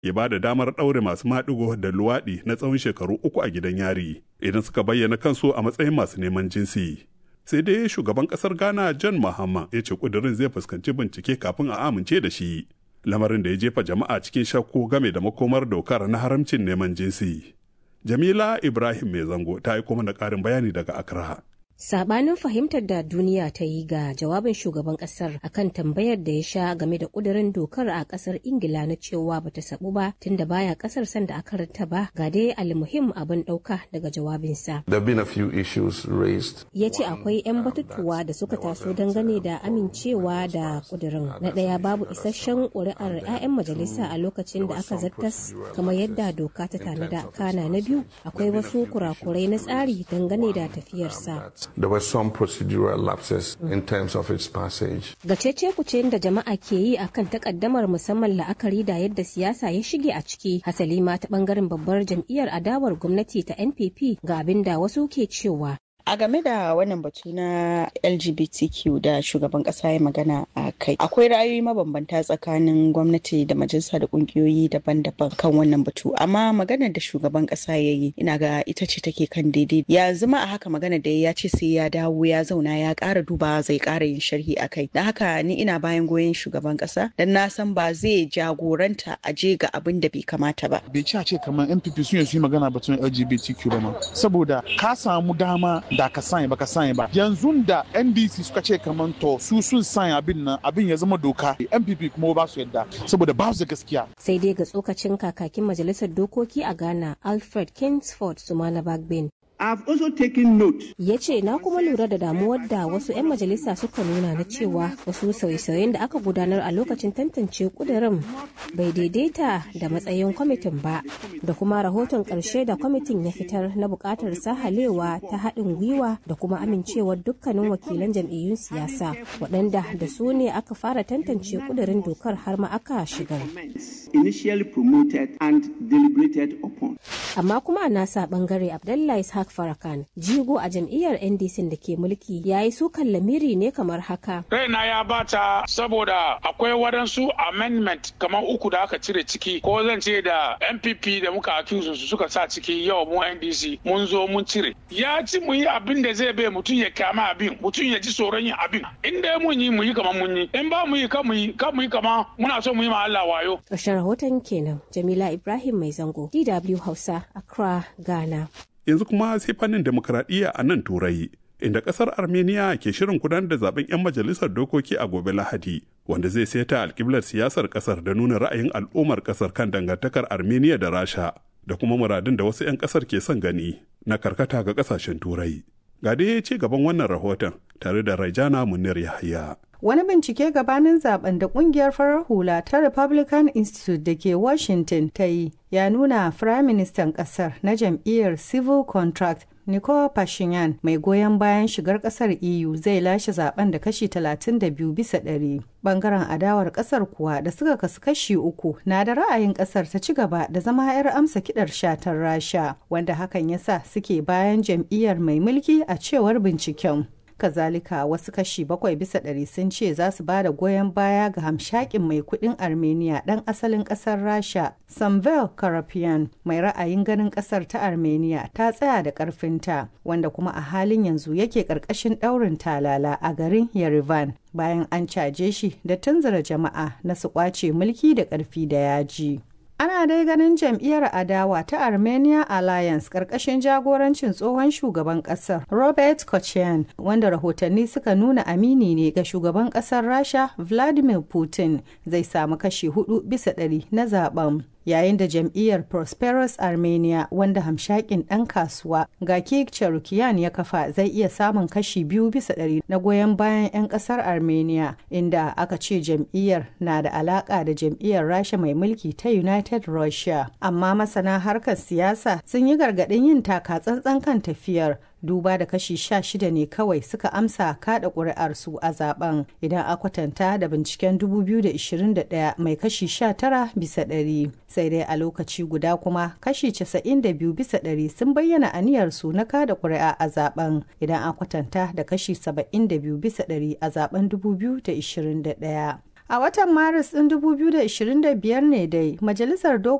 ya ba da damar ɗaure masu maɗigo da luwaɗi na tsawon shekaru uku a gidan yari idan suka bayyana kansu a matsayin masu neman jinsi. Sai dai shugaban ƙasar Ghana John Mahama ya ce ƙudurin zai fuskanci bincike kafin a amince da shi. Lamarin da ya jefa jama'a cikin shakku game da makomar dokar na haramcin neman jinsi. Jamila Ibrahim Mai Zango ta yi kuma da ƙarin bayani daga Accra. Sabanin fahimtar da duniya ta yi ga jawabin shugaban kasar akan tambayar da ya sha game da kudirin dokar a kasar Ingila na cewa bata sabu ba tunda baya kasar sanda aka rata ba ga dai almuhim abin dauka daga jawabinsa. Ya ce akwai 'yan batutuwa da suka taso dangane da amincewa da kudirin. Na ɗaya babu isasshen ƙuri'ar 'ya'yan majalisa a lokacin da aka zartas kamar yadda doka ta tanada. Kana na biyu akwai wasu kurakurai na tsari dangane da tafiyarsa. there were some procedural lapses in terms of its passage. Ga cece kuce da jama'a ke yi akan takaddamar musamman la'akari da yadda siyasa ya shige a ciki hasali ma ta bangaren babbar jam'iyyar adawar gwamnati ta NPP ga abin da wasu ke cewa A game da wannan batu na LGBTQ da shugaban kasa ya magana a kai, akwai ra'ayoyi mabambanta tsakanin gwamnati da majalisa da kungiyoyi daban-daban kan wannan batu. Amma maganar da shugaban kasa ya yi, ina ga ita ce take kan daidai. Ya zama a haka magana da ya ce sai ya dawo ya zauna ya ƙara duba zai ƙara yin sharhi a kai. Da haka ni ina bayan goyon shugaban kasa, dan na san ba zai jagoranta a je ga abin da bai kamata ba. Bai ci a ce kamar NPP sun yi magana batun LGBTQ ba ma. Saboda ka samu dama da ka sanya ba ka sanya ba yanzu da ndc suka ce kamar to su sun sanya abin nan abin ya zama doka npp kuma ba su yadda saboda ba su da gaskiya sai dai ga tsokacin kakakin majalisar dokoki a ghana alfred kingsford sumana bagbin I've also taken note. Ya ce na kuma lura da damuwar da wasu 'yan majalisa suka nuna na cewa wasu sauye-sauyen da aka gudanar a lokacin tantance kudirin bai daidaita da matsayin kwamitin ba da kuma rahoton ƙarshe da kwamitin ya fitar na buƙatar sahalewa ta haɗin gwiwa da kuma amincewar dukkanin wakilan jam'iyyun siyasa waɗanda da su ne aka fara tantance kudirin dokar har ma aka shigar. Initially promoted and deliberated upon. Amma kuma a nasa bangare Abdullahi Ishaq Farakan jigo a jam'iyyar NDC da ke mulki ya yi sukan lamiri ne kamar haka. Raina ya bata saboda akwai waɗansu amendment kamar uku da aka cire ciki ko zan ce da NPP da muka accuse su suka sa ciki yau mu NDC mun zo mun cire. Ya ci mu yi abin da zai bai mutum ya kama abin mutum ya ji tsoron yin abin. In dai mun yi mu yi kamar mun yi in ba mu yi kan mu yi kan mu yi kamar muna so mu yi ma Allah wayo. Ƙarshen rahoton kenan Jamila Ibrahim Mai Zango DW Hausa Accra Ghana. yanzu kuma sai fannin demokuraɗiyya a nan turai inda ƙasar armenia ke shirin gudanar da zaben 'yan majalisar dokoki a gobe lahadi wanda zai seta alkiblar siyasar ƙasar da nuna ra'ayin al'ummar ƙasar kan dangantakar armenia da rasha da kuma muradun da wasu 'yan ƙasar ke son gani na karkata ga ƙasashen turai ga dai ce gaban wannan rahoton tare da raijana munir yahaya Wani bincike gabanin zaben da kungiyar farar hula ta Republican Institute da ke Washington ta yi ya nuna Firaministan ƙasar na jam'iyyar Civil Contract Nicole Pashinyan mai goyon bayan shigar kasar EU zai lashe zaben da kashi 32 bisa ɗari. Bangaren adawar kasar kuwa da suka kasu kashi uku na da ra'ayin kasar ta ci gaba da zama 'yar amsa kidar shatar Rasha wanda hakan ya sa suke bayan jam'iyyar mai mulki a cewar binciken. kazalika wasu kashi bakwai bisa ɗari sun ce za su ba da goyon baya ga hamshakin mai kudin armenia ɗan asalin ƙasar rasha samvel karapian mai ra'ayin ganin ƙasar ta armenia ta tsaya da ƙarfinta wanda kuma a halin yanzu yake ƙarƙashin ɗaurin talala a garin yerevan bayan an caje shi da tunzura jama'a na su ƙwace mulki da ƙarfi da yaji. Ana dai ganin jam'iyyar adawa ta Armenia Alliance ƙarƙashin jagorancin tsohon shugaban ƙasar Robert Kochian wanda rahotanni suka nuna amini ne ga shugaban ƙasar Rasha Vladimir Putin zai samu kashi hudu bisa ɗari na zaben. Yayin da jam'iyyar Prosperous Armenia wanda hamshakin ɗan kasuwa Gaki Cherukyan ya kafa zai iya samun kashi biyu bisa ɗari na goyon bayan 'yan ƙasar Armenia inda aka ce jam'iyyar na da alaƙa da jam'iyyar Rasha mai mulki ta United Russia. Amma masana harkar siyasa sun yi gargaɗin yin taka tsantsan kan tafiyar duba da kashi sha shida ne kawai suka amsa kada ƙuri'arsu a zaben idan a kwatanta da binciken 2021 mai kashi 19 bisa ɗari sai dai a lokaci guda kuma kashi 92 bisa ɗari sun bayyana aniyarsu na kada ƙuri'a a zaben idan a kwatanta da kashi 72 bisa ɗari a zaben 2021 A watan Maris ɗin 2025 ne dai Majalisar Dokoki